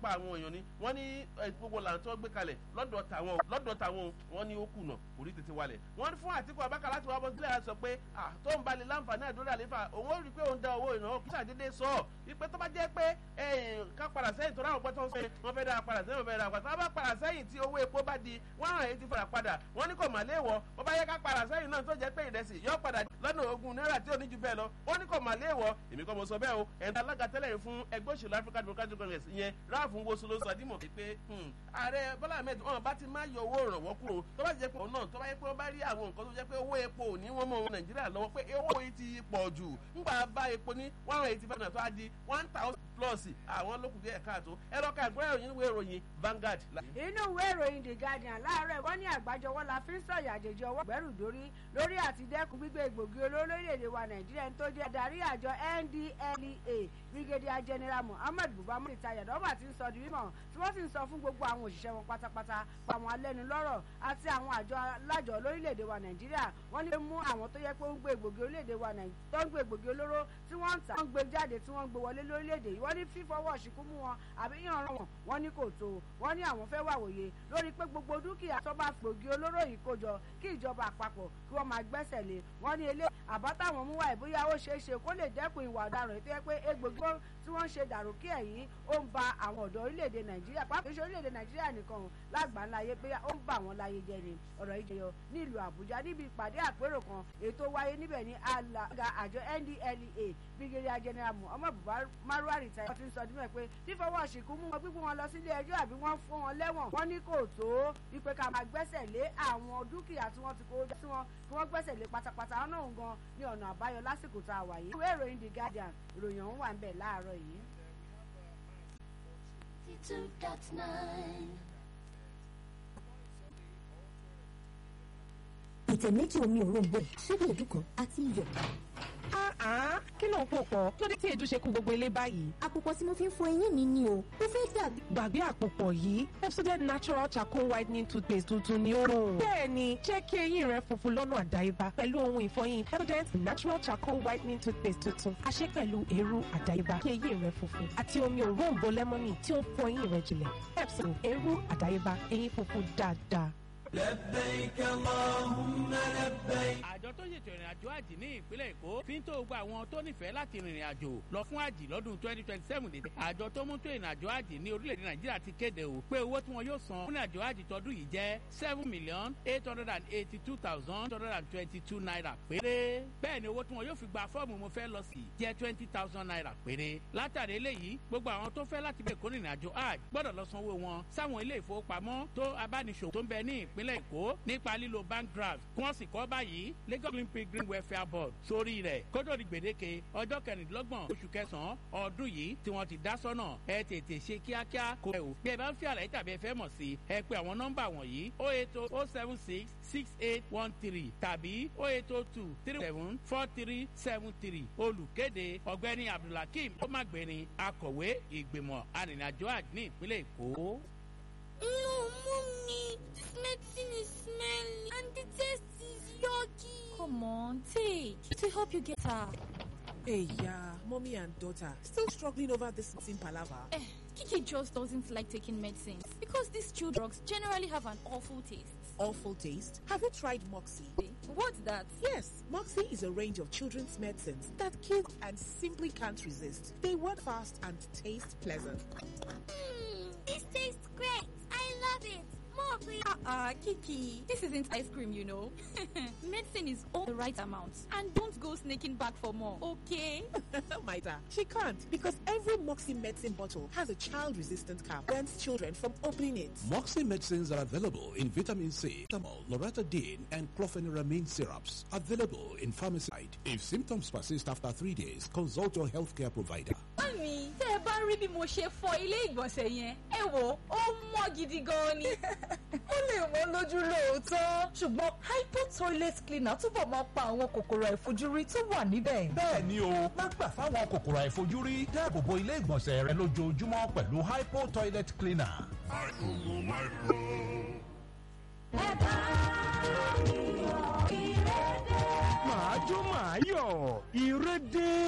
pa àwọn èèyàn ni wọ́n ní gbogbo làǹ tó gbé kalẹ̀ lọ́dọ̀ tàwọn lọ́dọ̀ tàwọn wọ́n ní ó kùnà orí tètè wálẹ̀ wọ́n ní fún Àtíkù Abubakar láti wá bọ́ sílẹ̀ àti sọ pé tó ń balẹ̀ láǹfààní àdúrà àlefa òun ó rí i pé òun da owó ìnáwó kí sàdédé sọ ọ́ wípé tó bá jẹ́ pé ká padà sẹ́yìn tó ráwọn pọ́tọ́ sẹ́yìn wọ́n fẹ́ dára padà sẹ́yìn wọ́n fẹ́ dára padà tó bá padà sẹ́yìn tí owó epo bá di one hundred eighty fara padà wọ́n ní kò mà léèwọ̀ bó bá yẹ ká padà sẹ́yìn náà tó jẹ́ pé ìrẹsì yọ padà lọ́nà ogún náírà tí ò ní ju bẹ́ẹ̀ lọ wọ́n ní kò mà léèwọ̀ èmi kọ́ mo sọ bẹ́ẹ̀ o ẹ̀ńtà alága tẹ́lẹ̀ yìí fún ẹgbẹ́ òṣèlú African Democratic Congress ìyẹn ráàfù wosu ló sọ dímọ̀ pé ààrẹ Bọ́lá Ahmed wọn bá ti má yọ owó ìrànwọ́ kúrò tó bá jẹ́ pé òun náà tó bá yẹ pé wọ́n bá rí àwọn nǹkan tó jẹ́ pé owó epo ò ní wọ́n mọ̀ Nàìjíríà lọ́wọ́ pé owó yìí ti pọ̀ jù ńgbà bá epo ní one hundred eighty five naira tó á di one thousand plus àwọn lókùn díẹ̀ káàtó ẹ lọ́ka ìgbọ́n ìròyìn ìwé ìròyìn Vanguard. inú ìwé ìròyìn The Guardian láàárọ̀ wọ́n ní àgbájọwọ́ la fi ń sọ̀yà àjèjì ọwọ́ gbẹ́rù dórí lórí àti dẹ́kun gbígbé egbògi olóró lórílẹ̀‐èdè wa Nàìjíríà tó jẹ́ adarí àjọ NDLEA Brigadier General Muhammad Buhari ìtajà dọ́gba ti ń sọ di mímọ̀ tí wọ́n sì ń sọ fún gbogbo àwọn òṣìṣẹ́ wọn pátápátá pa àwọn alẹ́nulọ́rọ̀ àti àwọn àjọ alájọ lórílẹ̀‐èdè wa Nàìjíríà wọ́n ní mú àwọn tó yẹ pé ó ń gbé egbògi orílẹ̀‐èdè wa Nàìjíríà tó ń gbé egbògi olóró tí wọ́n ń tà wọ́n gbé jáde tí wọ́n ń gbé wọlé lórílẹ̀‐èdè yìí wọ́n ní fífọwọ́ ṣìkú mú wọn àbí yàn rán wọn wọ́n ní kò tó wọ́n ní àwọn fẹ́ wàwòye lórí pé gbogbo dúkìá tó bá gbògi olóró yìí kó jọ kí ìjọba àpapọ̀ kí wọ́n máa gbẹ́sẹ̀ lé wọ́n ní ilé àbá táwọn mú wáyé bóyá ó ṣeé ṣe kó lè dẹ́kun ìwà ọ̀daràn tó yẹ pé egbògi tí wọ́n ń ṣe dàrú kí ẹ̀yìn ó ń ba àwọn ọ̀dọ́ orílẹ̀-èdè Nàìjíríà pàápàá ìṣe orílẹ̀-èdè Nàìjíríà nìkan lágbàáńláyé pé ó ń bà wọ́n láyé jẹ́ ni ọ̀rọ̀ yìí jẹyọ nílùú Àbújá níbi ìpàdé àpérò kan ètò wáyé níbẹ̀ ní alága àjọ NDLEA Brigadier General Muhammad Marwa Rìtáyà ti ń sọ dímọ̀ pé fífọwọ́ ṣìkú mú wọn gbígbó wọn lọ sílé ẹjọ́ àbí wọ́n fún wọn lẹ́wọ̀n wọ́n ní kò tó wípé ká máa gbẹ́sẹ̀ lé àwọn dúkìá tí wọ́n ti kó sí wọn kí wọ́n gbẹ́sẹ̀ lé pátápátá náà gan ní ọ̀nà àbáyọ lásìkò tá a wà yìí. ìwé ìròyìn The Guardian ìròyìn ọ̀hún wà ń bẹ̀ láàárọ̀ yìí. ìtẹ̀ méjì omi òróǹbó ṣébí èdú kan àti iyọ̀. kí ló ń pò pọ̀ lórí tí èdú ṣe kú gbogbo ilé báyìí. àpòpọ̀ tí mo fi ń fọ eyín mi ni o mo fẹ́ dàbí. gbàgbé àpòpọ̀ yìí Pepsodent natural charcoal whitening toothpaste tuntun ni ó lò. bẹ́ẹ̀ni jẹ́ kí eyín rẹ funfun lọ́nà àdáyébá pẹ̀lú ohun ìfọyín Pepsodent natural charcoal whitening toothpaste tuntun a ṣe pẹ̀lú eérú àdáyébá kí eyín rẹ funfun àti omi òróǹbó lẹ́mọ́nì tí ó ń fọ eyín rẹ jìnlẹ̀ Pepsodent eérú àdáyébá eyín funfun dáadáa. لبيك اللهم لبيك àjọ tó ṣètò ìrìn àjò àjì ní ìpínlẹ̀ èkó fi ń tó gba àwọn tó nífẹ̀ẹ́ láti rìnrìn àjò lọ fún àjì lọ́dún twenty twenty seven dé àjọ tó mú tó ìrìn àjò àjì ní orílẹ̀-èdè nàìjíríà ti kéde o pé owó tí wọn yóò san fún ìrìn àjò àjì tọdún yìí jẹ́ seven million eight hundred and eighty two thousand eight hundred and twenty two naira péré bẹ́ẹ̀ ni owó tí wọn yóò fi gba fọ́ọ̀mù mo fẹ́ lọ sí jẹ́ twenty thousand naira péré látàrí eléyìí gbogbo àwọn tó fẹ́ láti bẹ̀rẹ̀ kó rìnrìn àjò àjì gbọ́dọ̀ lọ sanwó wọn sáwọn ilé ìfowópamọ́ tó abániṣòwò tó ń bẹ ní ìpínlẹ̀ èkó nípa lílo bank draft kí wọ́n sì kọ́ báyìí Lagos Olympic Green Welfare Board sórí rẹ̀ kótó di gbèdéke ọjọ́ kẹrìndínlọ́gbọ̀n oṣù kẹsàn-án ọdún yìí tí wọ́n ti dá sọ́nà ẹ tètè ṣe kíákíá kó ẹ o bí ẹ bá ń fi àlàyé tàbí ẹ fẹ́ mọ̀ sí ẹ pé àwọn nọ́mbà wọ̀nyí o eight o o seven six six eight one three tàbí o eight o two three seven four three seven three olùkéde ọ̀gbẹ́ni Abdulhakeem ọmọgbẹ́ni akọ̀wé ìgbìmọ̀ arìnrìnàjò àjò ní ìpínlẹ̀ Èkó. No, mommy, this medicine is smelly and the taste is yucky. Come on, take. It will help you get her. Hey, yeah, mommy and daughter still struggling over this medicine palaver. Eh, Kiki just doesn't like taking medicines because these chew drugs generally have an awful taste. Awful taste. Have you tried Moxie? What's that? Yes, Moxie is a range of children's medicines that kids and simply can't resist. They work fast and taste pleasant. Mmm, this tastes great. I love it. More, please. Uh-uh, Kiki. This isn't ice cream, you know. Medicine is all the right amount. And don't go sneaking back for more, okay? Maida, she can't because every Moxie medicine bottle has a child-resistant cap. Prevents children from opening it. Moxie medicines are available in vitamin C, Tamol, Loratadine, and chlorpheniramine syrups. Available in pharmacy. If symptoms persist after three days, consult your healthcare provider. Mami, tẹ́ ẹ bá rí bí mo ṣe fọ ilé ìgbọ̀nsẹ̀ yẹn, ẹ wò ó mọ́ gidi gan ni. ó lè wọ́n lójú lóòótọ́ ṣùgbọ́n hypo toilet cleaner túbọ̀ máa pa àwọn kòkòrò àìfojúrí tó wà níbẹ̀. bẹ́ẹ̀ ni o má gbà fáwọn kòkòrò àìfojúrí dáàbò bo ilé ìgbọ̀nsẹ̀ rẹ lójoojúmọ́ pẹ̀lú hypo toilet cleaner. àìkúmù máìkúrò. ẹ bá mi yọ ìrẹ́dẹ́. màá jó màá yọ̀ ìrẹ́dẹ́.